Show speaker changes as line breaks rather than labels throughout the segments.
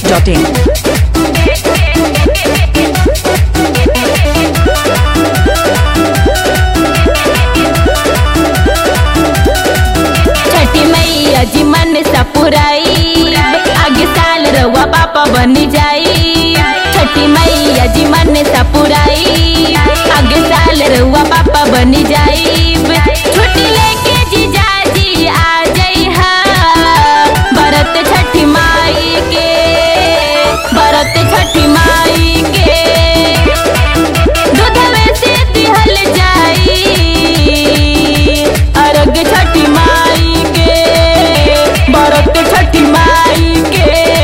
masti.in.
छठी मैया जी मन सा पुराई आगे साल रवा पापा बन जाई छठी मैया जी मन सा पुराई आगे साल रवा पापा बन जाई छुट्टी लेके जीजा जी आ जाई हा भरत छठी माई के भरत छठी माई के दूधवे से दिहल जाई अर्घ छठी माई के भरत छठी माई के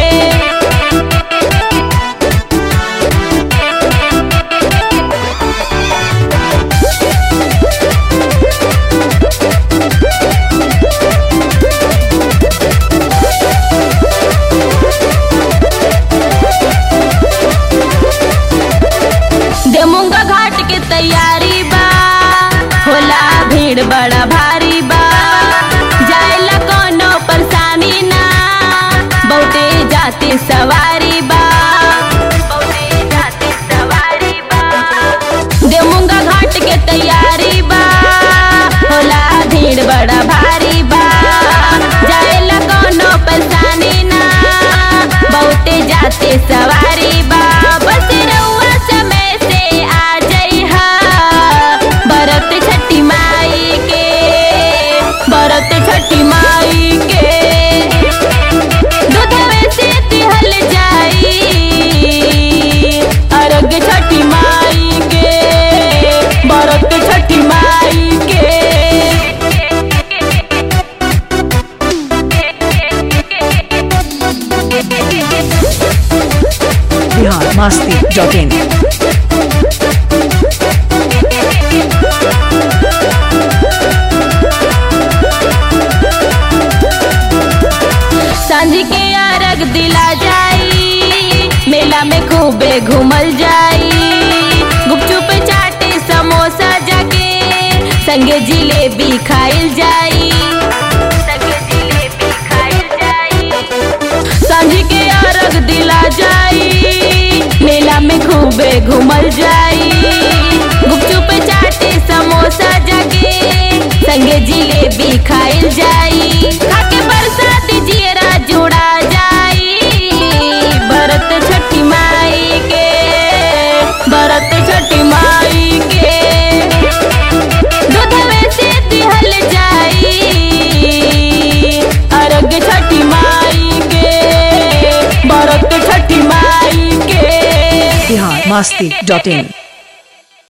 देमुंगा घाट के तैयारी बा होला भीड़ बड़ा भारी बा जाएला कोनो परेशानी ना बहुते जाती सवारी बा बहुते जाती सवारी बा देमुंगा घाट के तैयारी बा होला भीड़ बड़ा भारी बा जाएला कोनो परेशानी ना बहुते जाते सवारी बा बस रउआ समय से आ जइहा भरत छठी माई के भरत छठी माई के दूधवे से तिहल जाई अर्घ छठी माई के भरत छठी माई के
Bihar masti.in.
सांझ के अरग दिला जाई मेला में खूबे घूमल जाई गुपचुप चाटे समोसा जाके संगे जिलेबी खाइल जाई संगे जिलेबी खाइल जाई सांझ के अरग दिला जाई मेला में खूबे घूमल जाई गुपचुप चाटे समोसा जाके संगे जिलेबी खाइल जाई खाके बरसात जियरा जुड़ा जाई भरत छठी माई के भरत छठी माई के दूधवे से दिहल जाई अर्घ छठी माई के भरत छठी माई के
Bihar masti.in.